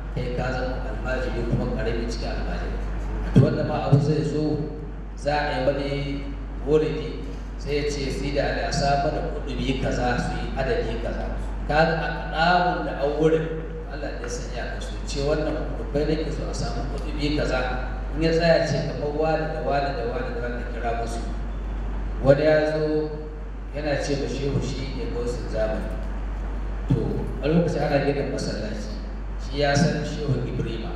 kai ka zama almajiri kuma karami cikin almajiri to wanda ma abu zai zo za a yi wani wuridi sai ya ce sai da ala saba da kudubi kaza su yi adadi kaza kaga a ɗamun da an wurin Allah ya sanya ka su ce wannan kudubai ne ke so a samu kudubi kaza in ya tsaya ce kamar wani da wani da wani da wani kira musu wani ya zo yana ce ba shehu shi ne gausin zamani to a lokacin ana gina masallaci shi ya san shehu ibrima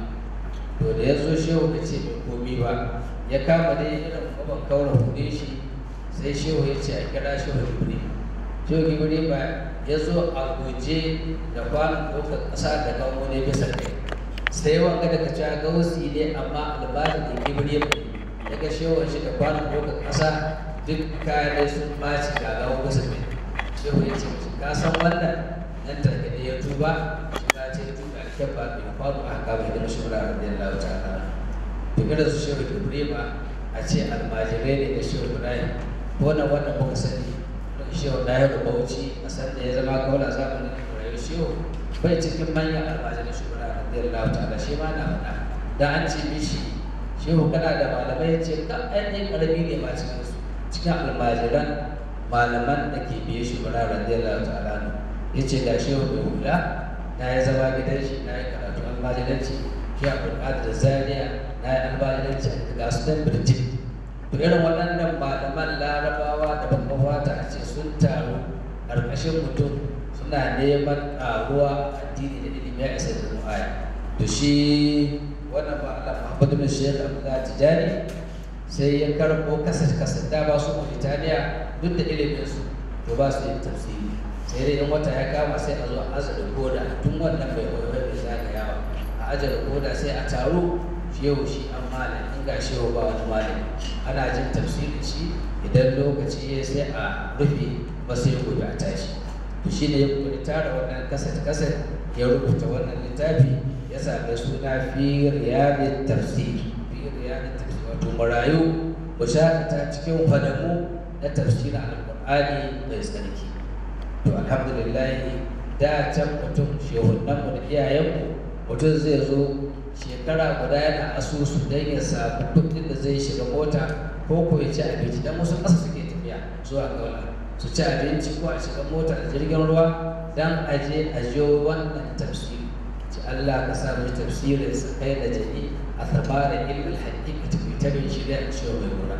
to da ya zo shehu da ce bai komi ba ya kama dai irin kwaban kaura hude shi sai shehu ya ce a kira shehu ibrima shehu ibrima ya zo a guje da kwanan ɗaukar ƙasa da kawo ne bisa kai sai wanga daga cewa gausi ne amma albashin da ibrima ya ga shehu shi da kwanan ɗaukar ƙasa duk kayan sun ɓaci ga gawo bisa kai shehu ya ce ka san wannan nan take da ya tuba shi ka ce tuba alkyabba bai faru a haka bai gina shura radiyallahu ta'ala to irin su shehu ibrima a ce almajirai ne da shehu ibrahim ko na wannan muka sani shehu ɗaya da bauchi a san da ya zama kaula zamanin ibrahim shehu bai cikin manyan almajirai shehu ibrahim radiyallahu ta'ala shi ma na faɗa da an ce mishi shehu kana da malamai ya ce ka ainihin ƙarami ne ma cikin su cikin almajiran malaman da ke biye shi ibrahim radiyallahu ta'ala ya ce ga shehu mai hula na ya zama gidan shi na yi karatu almajiranci shi a da zaria na yi almajiranci a ga su dan birjin to irin waɗannan malaman larabawa da babban wata a ce sun taru ƙarƙashin mutum suna neman ƙaruwa addini da ilimi ya isa da mu'aya to shi wannan ba Allah Muhammadu bin Sheikh Abdullah Tijani sai ya karɓo kasar kasar da ba su Mauritania duk da ilimin su to ba su yin tafsiri sai dai in wata ya kama sai a zo a aza da koda tun wannan bai waiwai bai zagayawa a aje da koda sai a taru shehu shi an malam in ga shehu ba wani malam ana jin tafsirin shi idan lokaci ya sai a rufe ba sai gobe a tashi to shi ne ya kuma tara wannan kasat kasat ya rubuta wannan littafi ya sami suna fi riyadin tafsir fi riyadin tafsir wato marayu ku shakata cikin fadamu na tafsirin alƙur'ani mai tsarki to alhamdulillah da can mutum shehunanmu da iyayenmu mutum zai zo shekara guda yana asusu don ya samu kuɗin da zai shiga mota ko ko ya ci abinci don wasu ƙasa suke tafiya zuwa gaula su ci abinci ko a shiga mota da jirgin ruwa don a je a jiyo wannan tafsiri ci Allah ka sa mu tafsirin sa kai da jini a tsabarin ilmin haƙiƙa tabbitarin shi da ciwo mai mura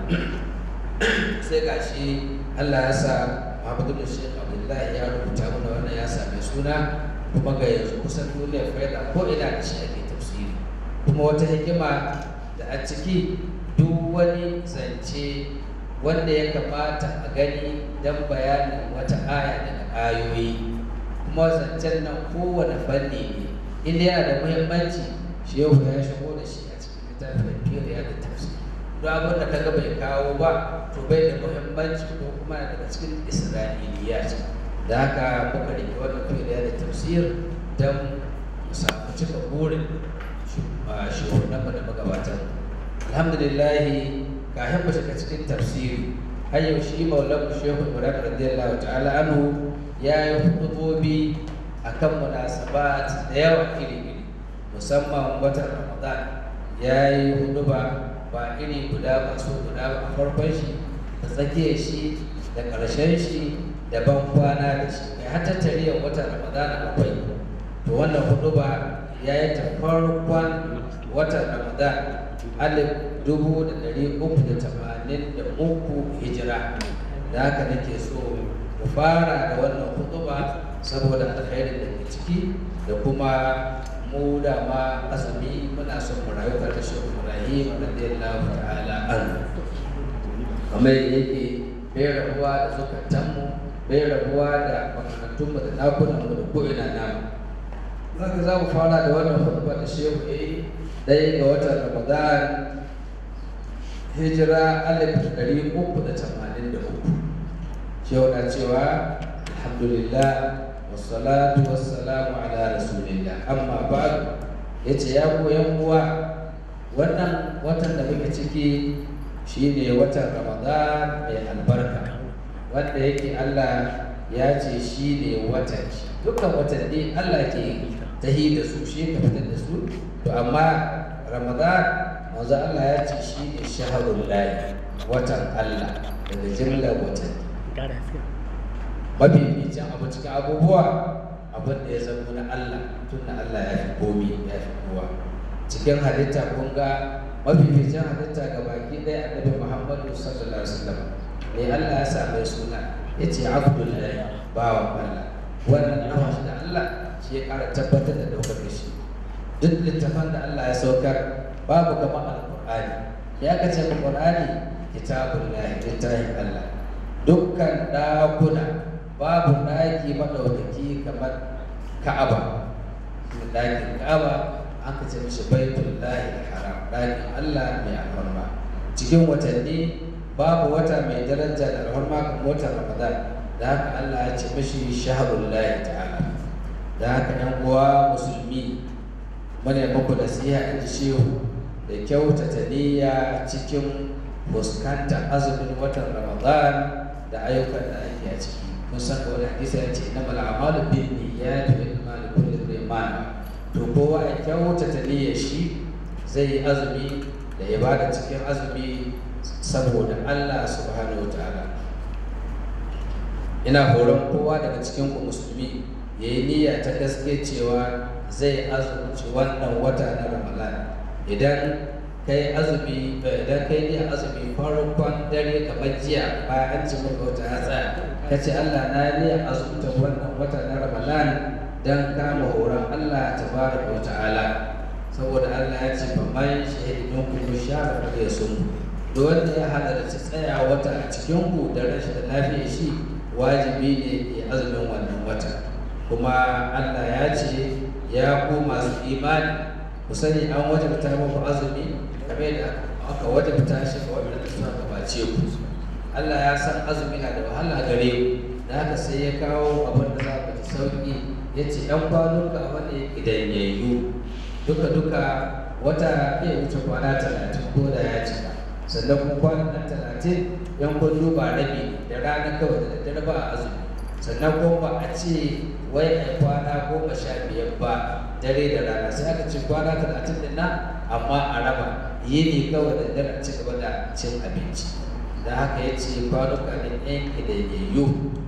sai ga shi Allah ya sa Muhammadu bin Sheikh Abdullahi ya rubuta mana wannan ya same suna kuma ga yanzu kusan duniyar faida ko ina da shi ake tafsiri kuma wata hikima da a ciki duk wani zance wanda ya kamata a gani don bayanin wata aya daga ayoyi kuma zancen nan kowane fanni ne inda yana da muhimmanci shehu ya shigo da shi a cikin littafin firiya da tafsiri duk abin da kaga bai kawo ba to bai da muhimmanci ko kuma daga cikin isra'iliya ce da haka muka rike wannan firiya da tafsir don mu samu cika burin shugaban da magabatan alhamdulillah kafin mu shiga cikin tafsiri har yau shi maulan shehu ibrahim radiyallahu ta'ala anhu ya yi hutubobi akan munasabat da yawa iri-iri musamman watan ramadan ya yi huduba ba iri guda ba su guda ba a farkon shi da tsakiyar shi da ƙarshen shi da ban kwana da shi kai har tattariyar watan ramadan akwai to wannan huduba ya yi ta farkon watan ramadan alif dubu da ɗari uku da tamanin da uku hijira da haka nake so mu fara da wannan hutuba saboda alkhairin da ke ciki da kuma mu da ma azumi muna son mu rayu tare da shi Ibrahim radiyallahu ta'ala anhu kamar yake bai rabuwa da zukatanmu bai rabuwa da makarantunmu da ɗakunanmu da ko'ina namu zaka za mu fara da wannan hutuba da shehu ya yi ɗaya ga watan ramadan hijira alif ɗari uku da tamanin da uku shehu na cewa alhamdulillah wassalatu wassalamu ala rasulillah amma ba'du yace ya koyan uwa wannan watan da muke ciki shine watan ramadan mai albarka wanda yake Allah ya ce shine watan shi dukkan watanni Allah ke tahi da su shi ka fitar da su to amma ramadan manzo Allah ya ce shi ne shaharul lahi watan Allah daga jimlar watanni mafificin abu cikin abubuwa abin da ya zama na Allah tun da Allah ya fi komi ya fi kowa cikin halitta kun ga mafificin halitta ga baki ɗaya annabi Muhammadu sallallahu alaihi wasallam ne Allah ya sa mai suna ya ce abdullahi bawan Allah wannan nawa shi da Allah shi ya ƙara tabbatar da ɗaukar shi duk littafan da Allah ya saukar babu kamar alƙur'ani ya kace alƙur'ani kitabun lahi littafin Allah dukkan ɗakuna babu ɗaki maɗaukaki kamar Ka'aba ɗakin Ka'aba an kace mishi baitul lahi haram ɗakin Allah mai alfarma cikin watanni babu wata mai daraja da alfarma kamar watan Ramadan da haka Allah ya ce mishi shahrul lahi ta'ala da haka yan uwa musulmi muna muku nasiha in ji shehu da kyautata niyya cikin fuskantar azumin watan ramadan da ayyukan da ake a ciki kun san da wani hadisi ya ce innamal a'malu bin niyyati wa innamal likulli imrin ma to kowa ya kyautata niyyar shi zai yi azumi da ibada cikin azumi saboda Allah subhanahu wa ta'ala ina horon kowa daga cikin ku musulmi ya yi niyya ta gaske cewa zai azumci wannan wata na ramadan idan kai azumi idan kai niyyar azumi farkon dare kamar jiya bayan an ci maka wata hatsa ka ce Allah na niyyar azumta wannan wata na ramadan dan kama horon Allah tabaraka wa ta'ala saboda Allah ya ce fa man shahidin ku shara ya sun duk wanda ya halarci tsaya wata a cikin ku da rashin lafiyar shi wajibi ne ya azumin wannan wata kuma Allah ya ce ya ku masu imani ku sani an wajabta muku azumi kamar da aka wajabta shi ga wanda suka gabace ku Allah ya san azumi na da wahala gare ku da haka sai ya kawo abin da za ku ji sauki ya ce ‘yan kwanuka wanda ya ƙidanyayyu duka duka wata iya wuce kwana talatin ko da ya cika sannan kuma kwanan nan talatin yan kun duba rabi da rana kawai da daddare ba a azumi sannan kuma ba a ce wai a kwana goma sha biyar ba dare da rana sai aka ce kwana talatin din nan amma a raba yini kawai da dare ci gaba da cin abinci da haka ya ce kwanuka ne yan ƙidanyayyu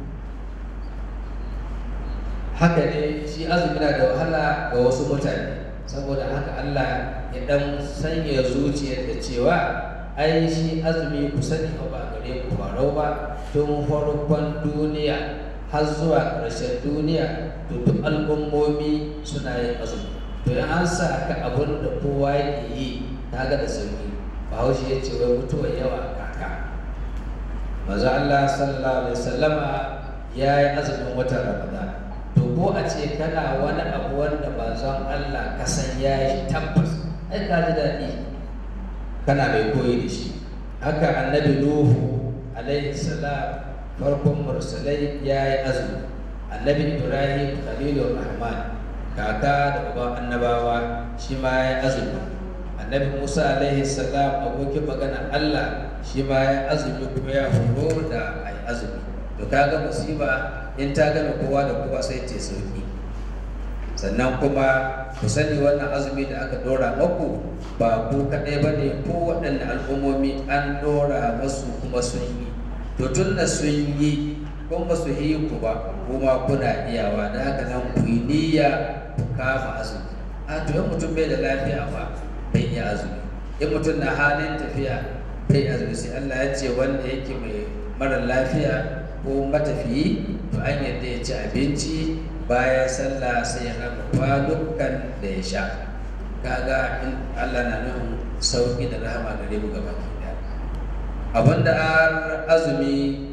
haka ne shi azumi na da wahala ga wasu mutane saboda haka Allah ya dan sanya zuciyar da cewa ai shi azumi ku sani ba gare ku farau ba tun farkon duniya har zuwa ƙarshen duniya to duk al'ummomi suna yin azumi to in an sa ka abun da kowa yake yi kaga da sauki bahaushe ya ce wai mutuwar yawa kaka maza Allah sallallahu alaihi wasallama ya yi azumin watan ramadan to ko a ce kana wani abu wanda manzon Allah ka san ya yi tabbas ai ka ji daɗi kana mai koyi da shi haka annabi nuhu alaihi salam farkon mursalai ya yi azumi annabi ibrahim khalilur rahman kaka da uban annabawa shi ma ya yi azumi annabi musa alaihi salam abokin magana allah shi ma ya azumi kuma ya horo da a yi azumi to kaga musiba in ta gane kowa da kowa sai ta sauki sannan kuma ku sani wannan azumi da aka dora maku ba ku kaɗai ba ne ko waɗanne al'ummomi an dora masu kuma sun yi to tun da sun yi kun ba su yi ku ba kuma kuna iyawa da haka nan ku yi niyya ku kama azumi a to in mutum bai da lafiya ba bai iya azumi in mutum na halin tafiya bai azumi sai Allah ya ce wanda yake mai mara lafiya ko matafiyi to an yadda ya ci abinci bayan sallah sai ya raba kwanukan da ya sha kaga in Allah na nufin sauki da rahama gare mu gaba ki abinda an azumi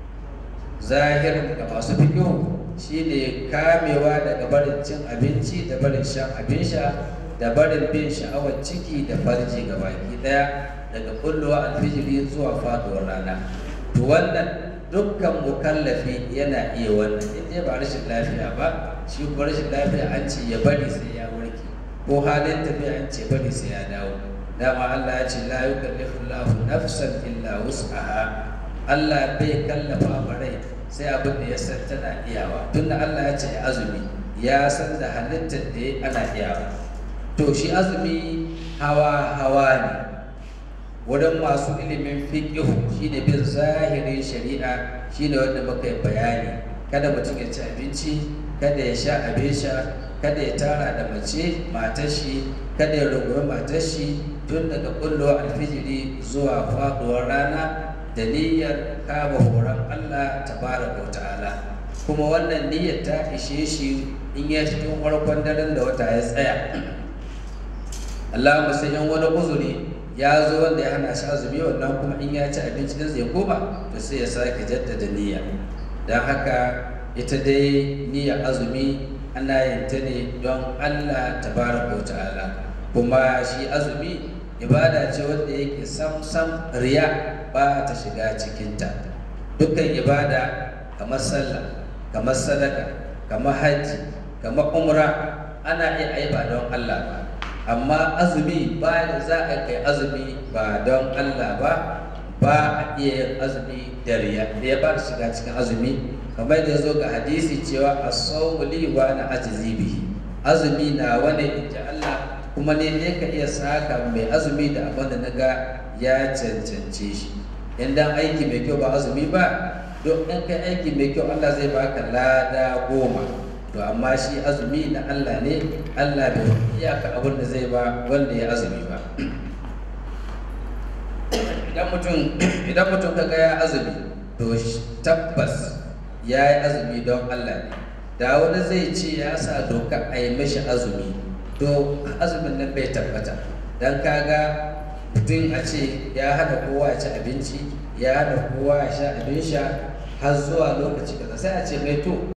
zahirin ga masu fiƙo shine kamewa daga barin cin abinci da barin shan abin sha da barin bin sha'awar ciki da farji ga baki daya daga kullowa alfijiri zuwa faduwar rana to wannan dukkan mukallafi yana iya wannan in dai ba rashin lafiya ba shi kuma rashin lafiya an ce ya bari sai ya warke ko halin tafiya an ce bari sai ya dawo dama Allah ya ce la yukallifu Allahu nafsan illa wus'aha Allah bai kallafa ma rai sai abin da ya san tana iyawa tunda Allah ya ce azumi ya san da halittar da ana iyawa to shi azumi hawa hawa ne wurin masu ilimin fiƙihu shine bin zahirin shari'a shine wanda muka yi bayani kada mutum ya ci abinci kada ya sha abin sha kada ya tara da mace matar shi kada ya rungumi matar shi tun daga kullo alfijiri zuwa faɗuwar rana da niyyar kama horon Allah tabaraka wa ta'ala kuma wannan niyyar ta ishe shi in ya cikin farkon daren da wata ya tsaya Allah sai in wani uzuri ya zo wanda ya hana shi azumi wannan kuma in ya ci abinci din zai koma to sai ya sake jaddada niyya don haka ita dai niyyar azumi ana yin ta ne don Allah tabaraka wa ta'ala kuma shi azumi ibada ce wanda yake sam sam riya ba ta shiga cikinta dukkan ibada kamar sallah kamar sadaka kamar hajji kamar umra ana iya ai ba don Allah ba amma azumi ba za a kai azumi ba don Allah ba ba a iya yin azumi da riya da ya ba da shiga cikin azumi kamar da ya zo ga hadisi cewa as-sawmu li wa na ajzi bihi azumi na wani inji Allah kuma ne ne ka iya saka mai azumi da abin da naga ya cancance shi in dan aiki mai kyau ba azumi ba don in kai aiki mai kyau Allah zai baka lada goma to amma shi azumi na Allah ne Allah bai iyaka abin da zai ba wanda ya azumi ba idan mutum idan mutum kaga ya azumi to tabbas ya yi azumi don Allah ne da wani zai ce ya sa doka a yi mashi azumi to azumin nan bai tabbata don kaga mutum a ce ya hana kowa ya ci abinci ya hana kowa ya sha abin sha har zuwa lokaci kaza sai a ce mai to